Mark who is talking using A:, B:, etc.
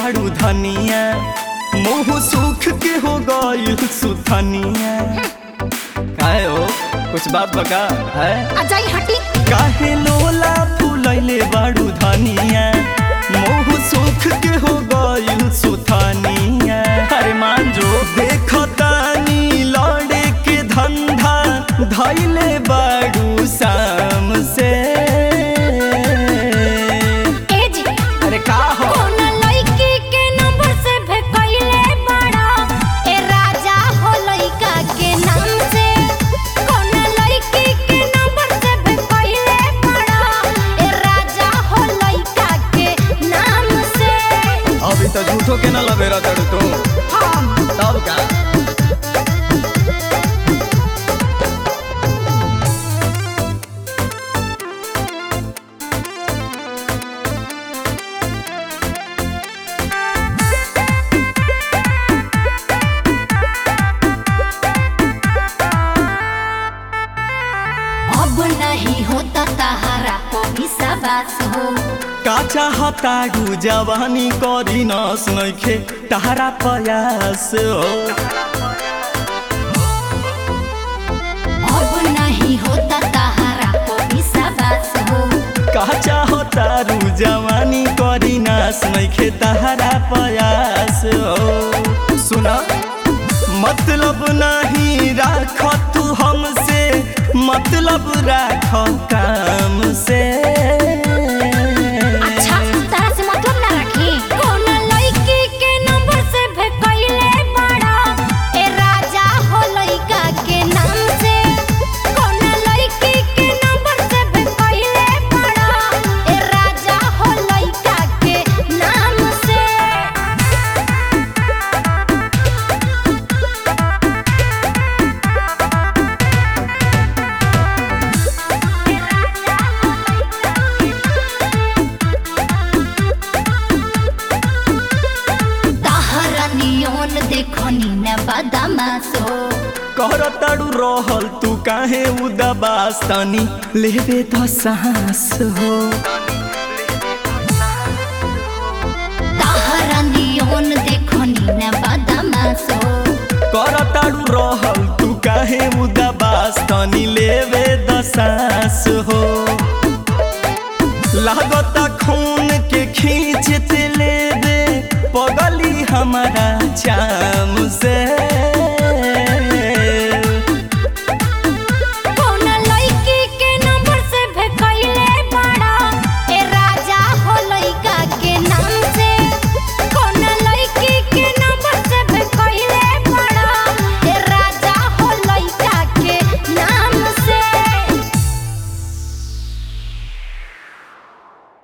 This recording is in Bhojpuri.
A: बाड़ू धनिया मुँह सुख के हो गइल सुथनिया काहे हो कुछ बात बका है
B: अजाई हटी
A: काहे लोला फुलैले बाड़ू धनिया मोह सुख के हो गइल सुथनिया अरे मान जो देखतानी लड़े के धंधा धैले बाड़ू शाम से
B: ए जी
A: अरे का हो
B: कौन लड़की के नंबर से भेकइले बड़ा ए राजा हो लड़का के नाम से कौन लड़की के नंबर से भेकइले बड़ा ए राजा हो लड़का के नाम से
A: अभी तो झूठो के ना लबेरा तड़ू तू
B: हम
A: तब का
B: अब नहीं होता तहारा को विश्वास हो
A: का चाहताड़ू जवानी करी न सुनखे तारा प्रयास हो
B: अब नहीं होता तहारा को विश्वास हो
A: का चाहतारू जवानी करी न सुनखे तारा प्रयास हो सुना मतलब नहीं राख तू हमसे मतलब राख काम से
B: अच्छा तरह से मतलब ना रखी कौन लड़की के नंबर से भेकइले बड़ा ए राजा हो लड़का के नाम से कौन लड़की के नंबर से भेकइले बड़ा ए राजा हो लड़का के नाम से तहरा नियोन देखो नी न बदमाश हो
A: करताड़ू रहल तू काहे उदाबास तनी लेबे तो सांस हो
B: तहरा नियोन देखो नी न बदमाश हो
A: करताड़ू रहल तू काहे उदाबास तनी लेबे तो सांस हो लागता खून के खींचते लेबे पगली हमारा चाम